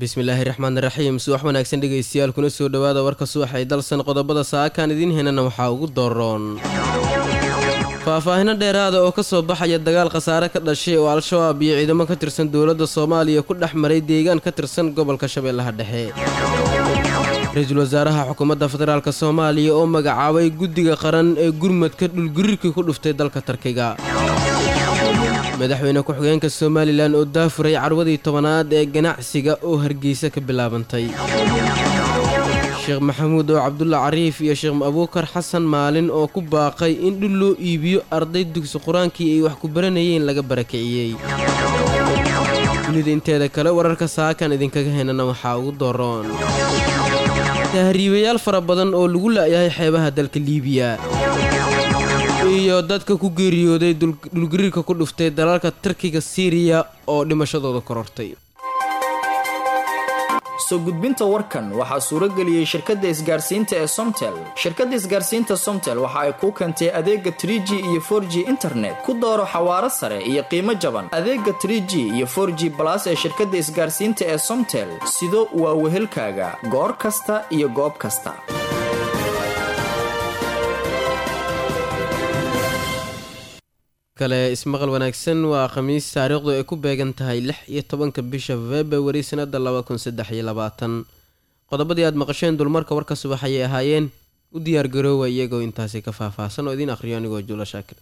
bismillaahi raxmaani raxiim subax wanaagsan dhegaystayaal kuna soo dhowaada warka subax ay dalsan qodobada saakaan idiin henana waxaa ugu dooroon faahfaahino dheeraada oo ka soo baxaya dagaal khasaare ka dhashay oo al-shabaab iyo ciidamo ka tirsan dowladda soomaaliya ku dhex maray deegaan ka tirsan gobolka shabeellaha dhexe ra-iisul wasaaraha xukuumadda federaalk soomaaliya oo magacaabay guddiga qaran ee gurmadka dhulgurirkii ku dhuftay dalka tarkiga madaxweyne ku-xigeenka somalilan oo daafuray carwadii tobanaad ee ganacsiga oo hargeysa ka bilaabantay sheekh maxamuud oo cabdulla cariif iyo sheekh abuukar xasan maalin oo ku baaqay in dhul loo iibiyo arday dugsi qur-aankii ay wax ku baranayeen laga barakiciyey dunida inteeda kale wararka saakan idinkaga henana waxaa ugu dooroon tahriibayaal fara badan oo lagu la'yahay xeebaha dalka liibiya iyo dadka ku geeriyooday dhulgariirka ku dhuftay dalalka tarkiga siiriya oo dhimashadooda korortay soo gudbinta warkan waxaa suurageliyey shirkadda isgaarsiinta ee somtel shirkadda isgaarsiinta somtel waxa ay kuu keentay adeega tr g iyo for g internet ku dooro xawaaro sare iyo qiimo jaban adeega tr g iyo for g balas ee shirkadda isgaarsiinta ee somtel sido waa wehelkaaga goor kasta iyo goob kasta kale ismaqal wanaagsan waa khamiis taariikhdu ay ku beegan tahay lix iyo tobanka bisha februari sanada laba kun saddex iyo labaatan qodobadii aad maqasheen dulmarka warka subax ayay ahaayeen u diyaargaroowa iyagoo intaasi ka faahfaahsan oo idiin akhriyo anigoo juulo shaakir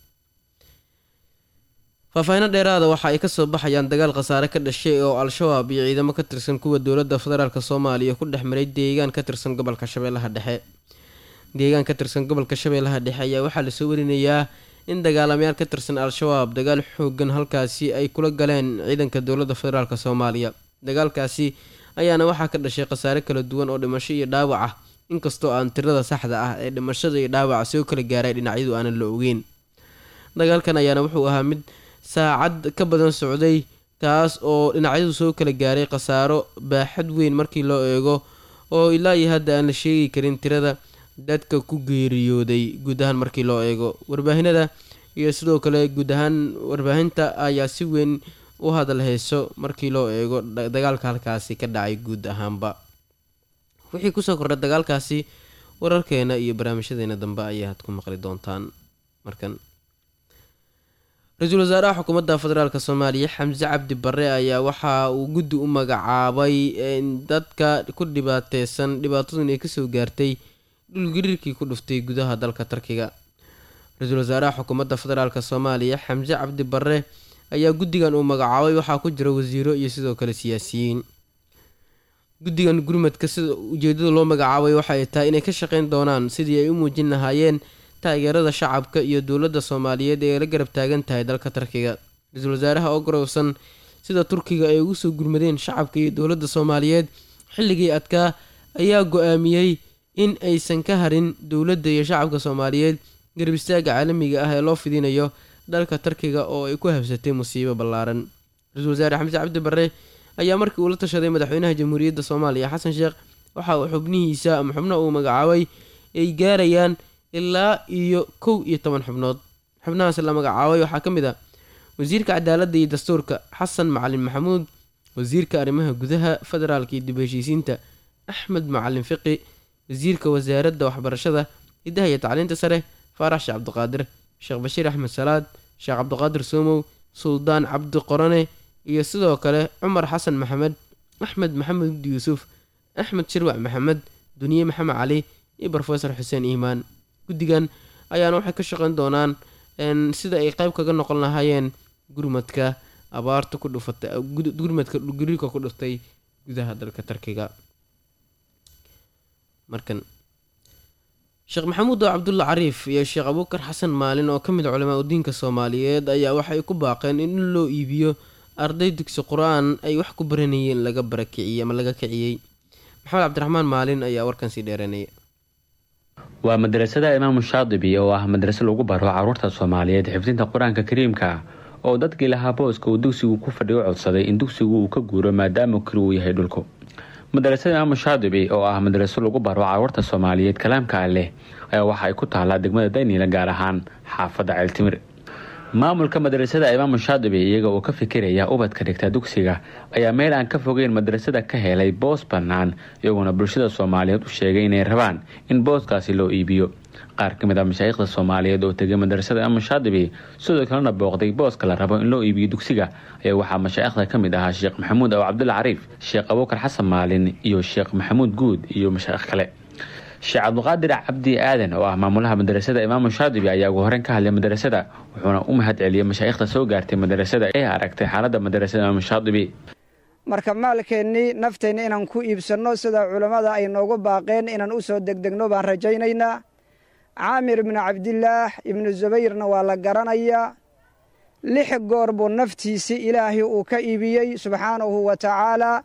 faahfaahino dheeraada waxa ay kasoo baxayaan dagaal khasaare ka dhashay oo al-shabaab iyo ciidamo ka tirsan kuwa dowladda federaalk soomaaliya ku dhex maray deegaan ka tirsan gobolka shabeellaha dhexe deegaan ka tirsan gobolka shabeellaha dhexe ayaa waxaa lasoo warinayaa in dagaalamayaal ka tirsan al-shabaab dagaal xoogan halkaasi ay kula galeen ciidanka dowladda federaalk soomaaliya dagaalkaasi ayaana waxaa ka dhashay khasaare kala duwan oo dhimasho iyo dhaawac ah inkastoo aan tirada saxda ah ee dhimashada iyo dhaawaca soo kala gaaray dhinacyadu aanan la ogeyn dagaalkan ayaana wuxuu ahaa mid saacad ka badan socday kaas oo dhinacyadu soo kala gaaray khasaaro baaxad weyn markii loo eego oo ilaa iyo hadda aan la sheegi karin tirada dadka ku geeriyooday guud ahaan markii loo eego warbaahinada iyo sidoo kale guud ahaan warbaahinta ayaa si weyn u hadal hayso markii loo eego dagaalka halkaasi ka dhacay guud ahaanba wixii kusoo kordhay dagaalkaasi wararkeena iyo barnaamijyadeena dambe ayaad ku maqli doontaan markan ra-iisul wasaaraha xukuumadda federaalk soomaaliya xamse cabdi bare ayaa waxa uu guddi u magacaabay dadka ku dhibaateysan dhibaatadun ay kasoo gaartay dhulgariirkii ku dhuftay gudaha dalka tarkiga ra-iisul wasaaraha xukuumadda federaalk soomaaliya xamse cabdi bare ayaa guddigan uu magacaabay waxaa ku jira wasiiro iyo sidoo kale siyaasiyiin guddigan gurmadka sida ujeedada loo magacaabay waxaay tahay inay ka shaqeyn doonaan sidii ay u muujin lahaayeen taageerada shacabka iyo dowladda soomaaliyeed ee la garab taagan tahay dalka tarkiga ra-iisul wasaaraha oo garowsan sida turkiga ay ugu soo gurmadeen shacabka iyo dowladda soomaaliyeed xilligii adkaa ayaa go-aamiyey in aysan ka harin dowladda iyo shacabka soomaaliyeed garab istaaga caalamiga ah ee loo fidinayo dalka tarkiga oo ay ku habsatay musiibo ballaaran ra-iisul wasaare xamse cabdi bare ayaa markii uu la tashaday madaxweynaha jamhuuriyadda soomaaliya xasan sheekh waxa uu xubnihiisa ama xubno uu magacaabay ay gaarayaan ilaa iyo kow iyo toban xubnood xubnahaas la magacaabay waxaa ka mid ah wasiirka cadaaladda iyo dastuurka xasan macalin maxamuud wasiirka arrimaha gudaha federaalka iyo dib heshiisiinta axmed macalin fiqi wasiirka wasaaradda waxbarashada hidaha iyo tacliinta sare faarax sheekh cabdiqaadir sheekh bashiir axmed salaad sheekh cabdiqaadir soomow suldaan cabdi qorane iyo sidoo kale cumar xasan maxamed axmed maxamed yuusuf axmed shirwac maxamed duniye maxamed cali iyo rofesor xuseen iimaan guddigan ayaana waxay ka shaqeyn doonaan sida ay qeyb kaga noqon lahaayeen gurmadka abaarta ku dhufatay gurmadka gariirka ku dhuftay gudaha dalka tarkiga markan sheekh maxamuud oo cabdulla cariif iyo sheekh abuukar xasan maalin oo ka mid culamaa udiinka soomaaliyeed ayaa waxay ku baaqeen in loo iibiyo arday dugsi qur-aan ay wax ku baranayeen laga barakiciyey ama laga kiciyey maxamed cabdiraxmaan maalin ayaa warkan sii dheeranaya waa madrasada imaamu shaadibi oo ah madraso lagu baro caruurta soomaaliyeed xifdinta qur-aanka kariimka oo dadkii lahaa booska uu dugsigu ku fadhiyo codsaday in dugsigu uu ka guuro maadaama keli uu yahay dhulku madrasada imaamu shaadibi oo ah madraso lagu baro caruurta soomaaliyeed kalaamka leh ayaa waxa ay ku taalaa degmada dayniila gaar ahaan xaafadda ceeltimir maamulka madrasada imaamu shaadibi iyaga oo ka fikiraya ubadka dhigta dugsiga ayaa meel aan ka fogeyn madrasada ka helay boos bannaan iyagoona bulshada soomaaliyeed u sheegay inay rabaan in booskaasi loo iibiyo qaar ka mid ah mashaayikhda soomaaliyeed oo tegay madrasada imaamu shaadibi sidoo kalena booqday booska la rabo in loo iibiyo dugsiga ayaa waxaa mashaayikhda ka mid ahaa sheekh maxamuud aw cabdulla cariif sheekh abuukar xasan maalin iyo sheekh maxamuud guud iyo mashaayikh kale sheekh cabduqaadir cabdi aadan oo ah maamulaha madrasada imaamu shaadibi ayaa ugu horeyn ka hadlay madrasada wuxuuna u mahad celiyey mashaayikhda soo gaartay madrasada ee aragtay xaaladda madrasada imaamu shaadibi marka maalkeennii nafteenna inaan ku iibsanno sida culammada ay noogu baaqeen inaan u soo degdegno baan rajaynaynaa caamir ibnu cabdillaah ibnu zubayrna waa la garanayaa lix goor buu naftiisii ilaahay uu ka iibiyey subxaanahu wa tacaalaa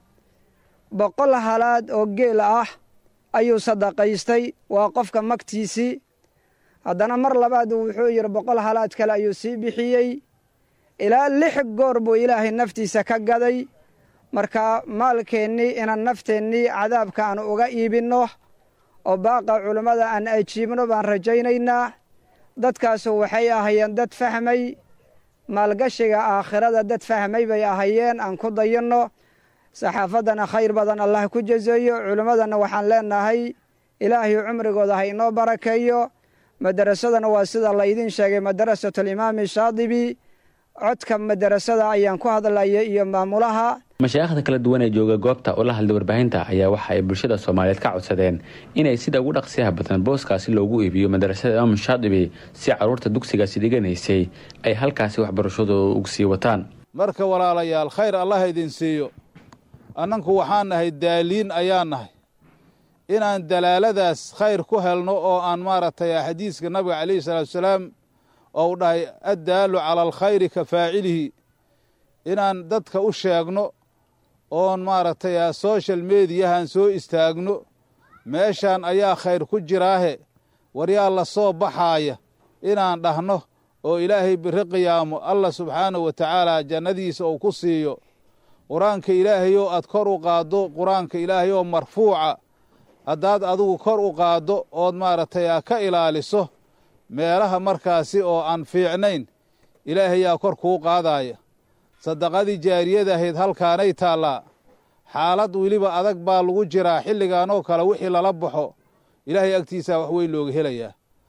boqol halaad oo geel ah ayuu sadaqaystay waa qofka magtiisii haddana mar labaad wuxuu yidhi boqol halaad kale ayuu sii bixiyey ilaa lix goor buu ilaahay naftiisa ka gaday marka maalkeennii inaan nafteennii cadaabka aan uga iibinno oo baaqa culummada aan ajiibno baan rajaynaynaa dadkaasu waxay ahayeen dad fahmay maalgashiga aakhirada dad fahmay bay ahayeen aan ku dayanno saxaafaddana khayr badan allah ku jaseeyo culimmadana waxaan leenahay ilaahay cumrigooda ha inoo barakeeyo madarasadana waa sida laydin sheegay madarasatulimaami shaadibi codka madarasada ayaan ku hadlaya iyo maamulaha mashaayikhda kala duwan ee jooga goobta oo la hadlay warbaahinta ayaa waxa ay bulshada soomaaliyeed ka codsadeen inay sida ugu dhaqsiyaha badan booskaasi loogu iibiyo madrasada imaamu shaadibi si caruurta dugsigaasi dhiganaysay ay halkaasi waxbarashadooda ugu sii wataan marka walaalayaal khayr allah idin siiyo annanku waxaan nahay daaliin ayaan nahay inaan dalaaladaas khayr ku helno oo aan maaragtay xadiiska nabiga calayhi salaatu wasalaam ou dhahay addaalu cala alkhayri ka faacilihi inaan dadka u sheegno oon maaragtay social mediyahan soo istaagno meeshaan ayaa khayr ku jiraahe waryaa la soo baxaaya inaan dhahno oo ilaahay biri qiyaamo allah subxaanahu wa tacaala jannadiisa uu ku siiyo qur-aanka ilaahayoo aad kor u qaaddo qur-aanka ilaahayoo marfuuca haddaad adigu kor u qaaddo ood maaragtay ka ilaaliso meelaha markaasi oo aan fiicnayn ilaahayaa kor kuu qaadaaya sadaqadii jaariyadahayd halkaanay taallaa xaalad weliba adag baa lagu jiraa xilligaanoo kale wixii lala baxo ilaahay agtiisaa wax weyn looga helayaa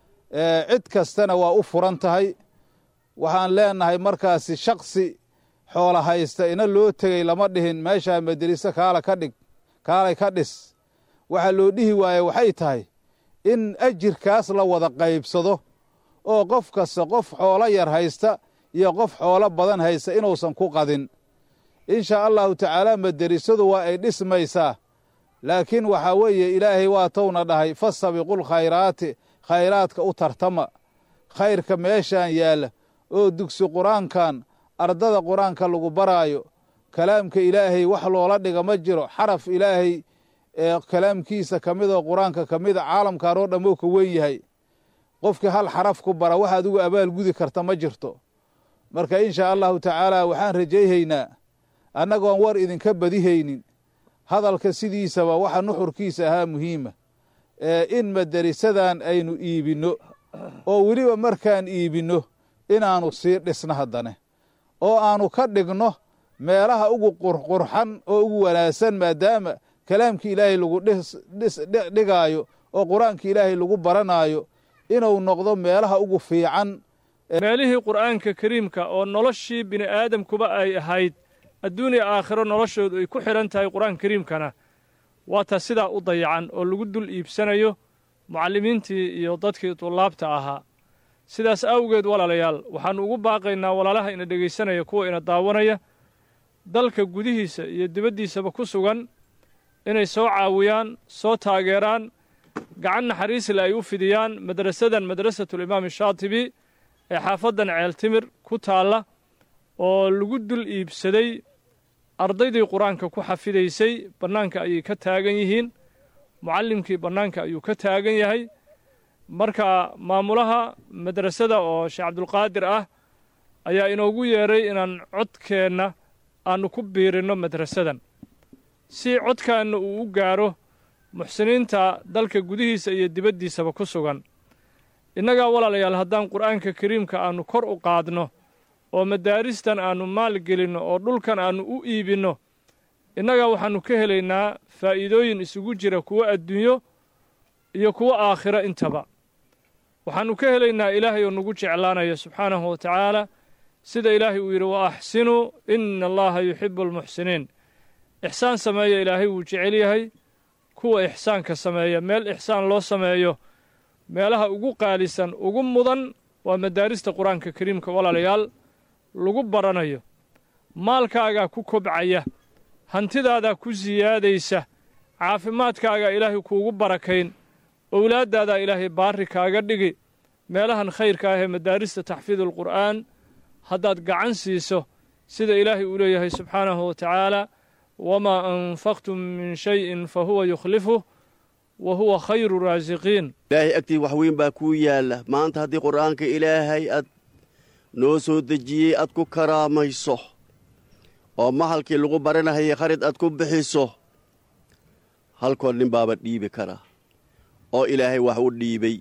cid kastana waa u furan tahay waxaan leenahay markaasi shaksi xoola haysta ina loo tegey lama dhihin meeshaa maderiso kaala ka dhig kaalay ka dhis waxaa loo dhihi waaye waxay tahay in ajirkaas la wada qaybsado oo qof kasta qof xoolo yar haysta iyo qof xoolo badan haysta inuusan ku qadin inshaa allahu tacaala maderisadu waa ay dhismaysaa laakiin waxaa weeye ilaahay waa towna dhahay fasabiqul khayraati khayraadka u tartama khayrka meeshaan yaalla oo dugsi qur-aankan ardada qur-aanka lagu baraayo kalaamka ilaahay wax loola dhiga ma jiro xaraf ilaahay ee kalaamkiisa ka mid oo qur-aanka ka mida caalamkan oo dhammoo ka wen yahay qofkii hal xaraf ku bara wax adigu abaal gudi karta ma jirto marka inshaa allahu tacaala waxaan rajayhaynaa annagoon war idinka badihaynin hadalka sidiisaba waxa nuxurkiisa ahaa muhiima in maderisadan aynu iibinno oo weliba markaan iibinno inaannu sii dhisno haddane oo aannu ka dhigno meelaha ugu qurqurxan oo ugu wanaagsan maadaama kalaamkii ilaahay lagu dhigaayo oo qur-aanka ilaahay lagu baranaayo inuu noqdo meelaha ugu fiican meelihii qur'aanka kariimka oo noloshii bini aadamkuba ay ahayd adduuniya aakhiro noloshoodu ay ku xidhan tahay qur-aanka kariimkana waa ta sidaa u dayacan oo lagu dul iibsanayo mucallimiintii iyo dadkii dullaabta ahaa sidaas awgeed walaalayaal waxaannu ugu baaqaynaa walaalaha ina dhegaysanaya kuwa ina daawanaya dalka gudihiisa iyo dibaddiisaba ku sugan inay soo caawiyaan soo taageeraan gacan naxariisle ay u fidiyaan madrasadan madrasatulimaam shaatibi ee xaafaddan ceeltimir ku taalla oo lagu dul iibsaday ardaydii qur-aanka ku xafidaysay bannaanka ayay ka taagan yihiin mucallimkii bannaanka ayuu ka taagan yahay marka maamulaha madrasada oo sheekh cabdulqaadir ah ayaa inoogu yeedhay inaan codkeenna aannu ku biirinno madrasadan si codkaanna uu u gaaro muxsiniinta dalka gudihiisa iyo dibaddiisaba ku sugan innagaa walaalayaal haddaan qur'aanka kariimka aannu kor u qaadno oo madaaristan aannu maal gelinno oo dhulkan aannu u iibinno innaga waxaannu ka helaynaa faa'iidooyin isugu jira kuwo adduunyo iyo kuwo aakhiro intaba waxaannu ka helaynaa ilaahay oo nagu jeclaanaya subxaanahu wa tacaala sida ilaahay uu yidhi wa axsinuu ina allaha yuxibu almuxsiniin ixsaan sameeya ilaahay wuu jecel yahay kuwa ixsaanka sameeya meel ixsaan loo sameeyo meelaha ugu qaalisan ugu mudan waa madaarista qur-aanka kariimka walaalayaal lagu baranayo maalkaagaa ku kobcaya hantidaadaa ku siyaadaysa caafimaadkaagaa ilaahay kuugu barakayn owlaaddaadaa ilaahay baarri kaaga dhigi meelahan khayrka ah ee madaarista taxfiidulqur'aan haddaad gacan siiso sida ilaahay uu leeyahay subxaanahu wa tacaala wamaa anfaqtum min shayin fa huwa yukhlifuh wa huwa khayru raasiqiin ilaahay agtii wax weyn baa kuu yaalla maanta haddii qur'aanka ilaahay aad noo soo dejiyey aad ku karaamayso oo mahalkii lagu baranahayay kharid aad ku bixiso halkoo nin baaba dhiibi karaa oo ilaahay wax u dhiibay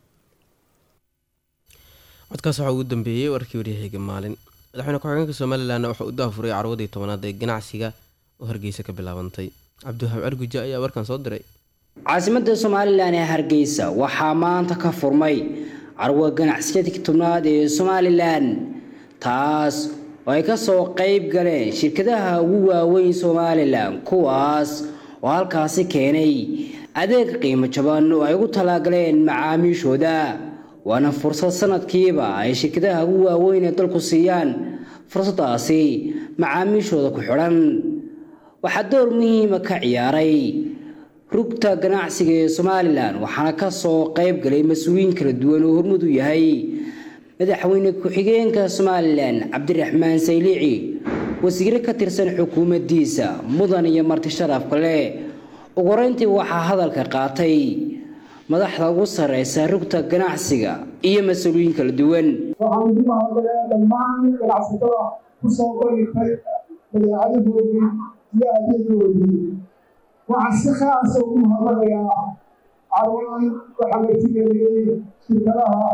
codkaas waxaa ugu dambeeyey warkii waryahayga maalin madaxweyne ku-xigeenka somalilanna wuxuu u daafuray carwadii tobanaad ee ganacsiga oo hargeysa ka bilaabantay cabdiwahaab arguja ayaa warkan soo diray caasimadda somalilan ee hargeysa waxaa maanta ka furmay carwo ganacsiyadii tobnaad ee somalilan taas oo ay ka soo qayb galeen shirkadaha ugu waaweyn somalilan kuwaas oo halkaasi keenay adeeg qiimo jaban oo ay ugu talaagaleen macaamiishooda waana fursad sanadkiiba ay shirkadaha ugu waaweyn ee dalku siiyaan fursadaasi macaamiishooda ku xidhan waxaa door muhiima ka ciyaaray rugta ganacsiga ee somalilan waxaana ka soo qayb galay mas-uuliyiin kala duwan oo hormud u yahay madaxweyne ku-xigeenka somalilan cabdiraxmaan saylici wasiire ka tirsan xukuumaddiisa mudan iyo marti sharaf kale ugu horeyntii waxaa hadalka qaatay madaxda ugu sarreysa rugta ganacsiga iyo mas-uuliyiin kala duwan waxaan ugu mahadnaqayaa dhammaan ganacsatada ku soo bandhigtay badeecadahoodii iyo adeegoodii waxaan si khaasa ugu mahadnaqayaa carwadan waxaa martigeliyey shirkadaha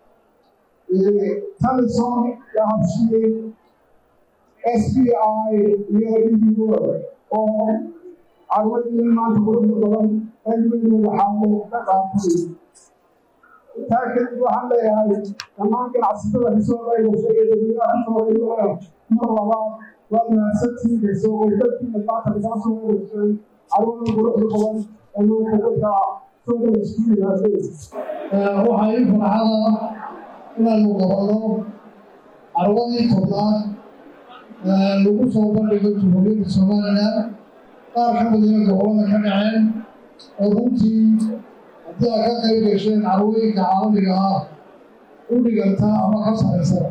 talison yahabshiye s b i iyo idigo oo carwadii maanta quruxda badan cilmigu waxaa ka qaatay taa kadib waxaan leeyahay dhammaan ganacsatada kasoo qaygashay ee dadweynaha kasoo qaybgalaya mar labaad waa mahadsantiin kasoo qaybgalkiina maanta kagaa soo qaygashay carwada quruxda badan ee maanta dadka soo qaygasku yimaadeen waxaa ii farxada inaanu qabanno carwadii tobnaad lagu soo bandhigo jumhuuriyadda somalilan qaar ka midina gobolada ka dhaceen oo runtii haddii aad ka qayb gasheen carwooyinka caalamiga ah u dhiganta ama ka saraysan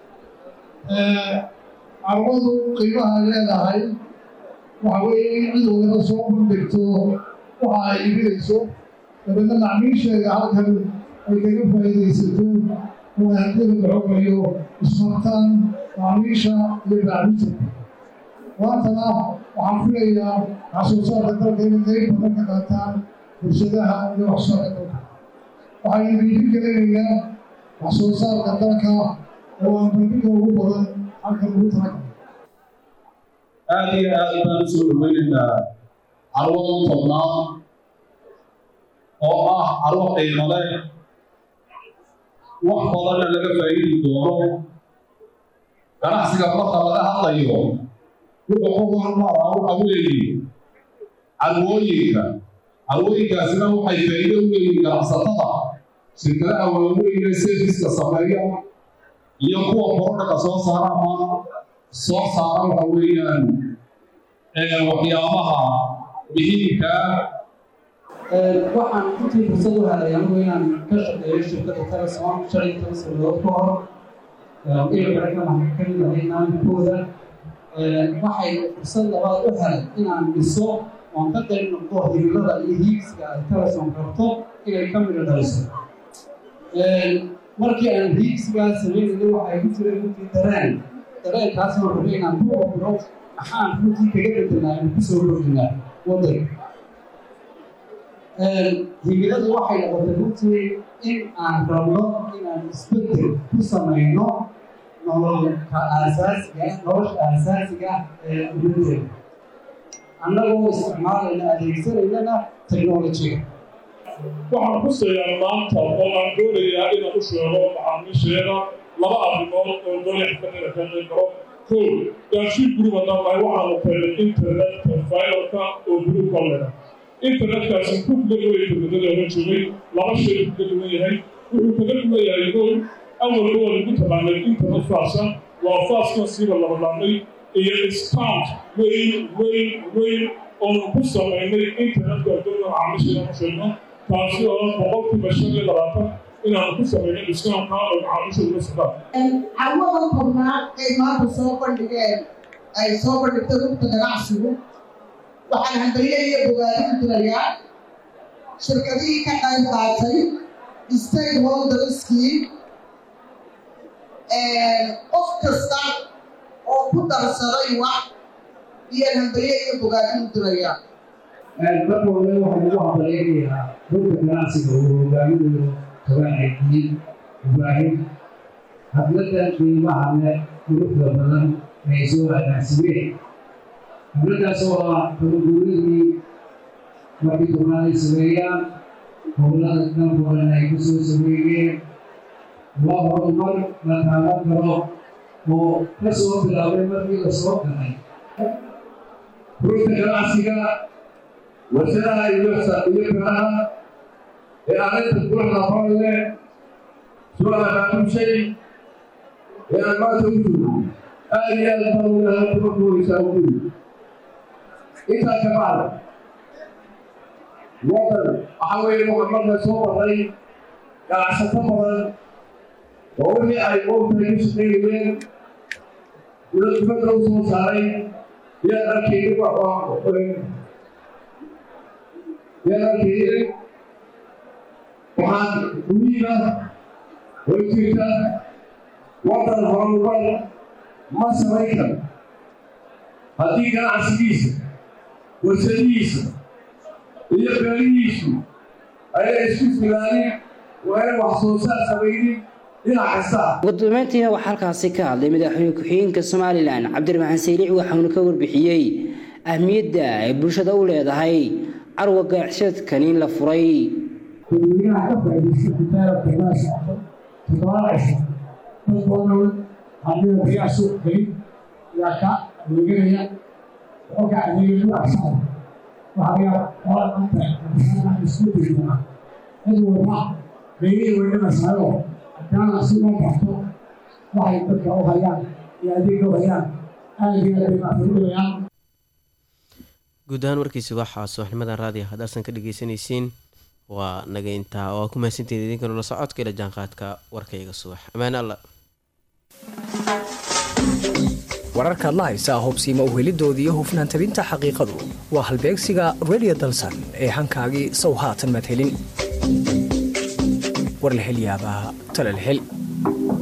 carwadu qiimaha ay leedahay waxa weeye in cid waliba soo bandhigto waxa ay iibinayso dabeedna macmiisheeda halkan ay kaga faa'iidaysato oo haddii la xogayo ismartaan macmiisha iyo baacinta maantana waxaan filayaa waxsoosaarka dalka inay qayb badan ka qaataan bulshadaha iyo waxsoosaarka dalka waxaynu dhiiri gelinaynaa waxsoosaarka dalka oo aan bandhiga ugu badan halkan ugu talagalay aada iyo aad baan usoo dhaweynaynaa carwadan tobnaad oo ah carwo qiimo leh wax badanna laga faa'iidi doono ganacsiga marka laga hadlayo wuxuu ku hormaraa waxa weeye carwooyinka carwooyinkaasina waxay faa'iido u leeyihin ganacsatada shirkadaha waaweyn ee serviska sameeya iyo kuwa borodhaka soo saara ama soo saara waxa weeyaan waxyaabaha muhiimka waxaan runtii fursad u helay anigu inaan ka shaqeeyo shirkadda telesom shan iyo toban sanadood ka hor ilkale ka kamid ahay maalinkooda waxay fursad labaad u helay inaan dhiso oon ka qayb noqdo himilada iyo hiigsiga ay telesom rabto inay ka midho dhaliso markii aan hiigsigaa samaynayna waxay ku jireen runtii dareen dareenkaasoo rabay inaan ku ogno maxaan runtii kaga bedelnaa inuu kusoo kordhinaa wadanka himiladu waxay noqotay runtii in aan rabno inaan isbedel ku samayno nololka aasaasiga nolosha aasaasiga ah ee ummadeeda annagoo isticmaalayna adeegsanaynana technolojiga waxaan xusayaa maanta oo aan doonayaa inaan u sheego macaamiisheeda laba arrimood oo doonaya xafadada ka qayb galo kow gaashiin gurub haddaan nahay waxaanu keenay internetka fiberka oo gurub ka leda internetkaasi ku kaga duwaya teknolojiyada hore joogay laba shay ku kaga duwan yahay wuxuu kaga duwan yahay kow awalba waa lagu taqaanay internet faasa waa faaska siiba laba dhaamay iyo discount weyn weyn weyn oonu ku samaynay internetka doona macaamiisheeda u sheegno taasi oo boqolkiiba shan iyo labaatan inaanu ku samaynay discountka oo macaamiisha uga safaan carwadan kornaa ay maanta soo bandhigeen ay soo bandhigtay rugta ganacsigu waxaan hambaliye iyo bogaadin dirayaa shirkadihii ka qayb qaatay stakeholderskii qof kasta oo ku darsaday wax iyo hambaliye iyo bogaadin dirayaa marka hore waxaan ugu hambaleynayaa rugta ganacsiga uu hogaaminayo tobanaydiin ibraahim habladan qiimaha leh quruxda badan ay soo agaansimeen habladaas oo ah tabaguuradii markii tobnaad ay sameeyaan howlada dhankoodana ay ku soo sameeyeen waa horumar la taaban karo oo ka soo bilaabay markii la soo galay rugta ganacsiga warshadaha iyo iyo kalaha ee arrinta quruxda badan leh soo abaamushay ee aan maanta u joogo aad iyo aad baan unahay kuma kuwaysaa u guri intaa ka bacda wadan waxaa weeye marka soo baray ganacsato badan oo wixii ay moogtahay ku shaqaynayeen dibadda u soo saaray yaan arkaynin yaan arkaynin waxaan muhiima oo jirta wadan horumar ma samayn karo haddii ganacsigiisa warshadihiisa iyo beerihiisu ayay isku filaanin waa in wax soo saar samaynin dhinac kasta ugu dambeyntiina waxaa halkaasi ka hadlay madaxweyne ku-xigeenka somalilan cabdiraxmaan saylici waxauna ka warbixiyey ahmiyadda ay bulshada u leedahay carwa ganacsiyadkan in la furay dadweynaha ka faa'iidaysta kitaabka laa socdo toddobaad cisho dadkoodhan haddii biyaa suuq gelin yaa ka adeeganaya xogga adeega ku agsana waxaa yaa qola anta absana isku dirnaa cid walba beygii way dhimaysaayo haddaana si loo barto waxay dadka u hayaan iyo adeega u hayaan aad iyo aad bay maafurudayaan guud ahaan warkiisi waxaa subaxnimadan raadiyo haddaasan ka dhegeysanaysiin waa naga intaa oo aa ku mahadsanteed idinkana la socodka ila jaanqaadka warkayga subax ammaane alla wararkaad la haysaa hubsiima u helidoodii iyo hufnaan tabinta xaqiiqadu waa halbeegsiga redio dalsan ee hankaagii sow haatan madhelin war la hel yaabaa tala la hel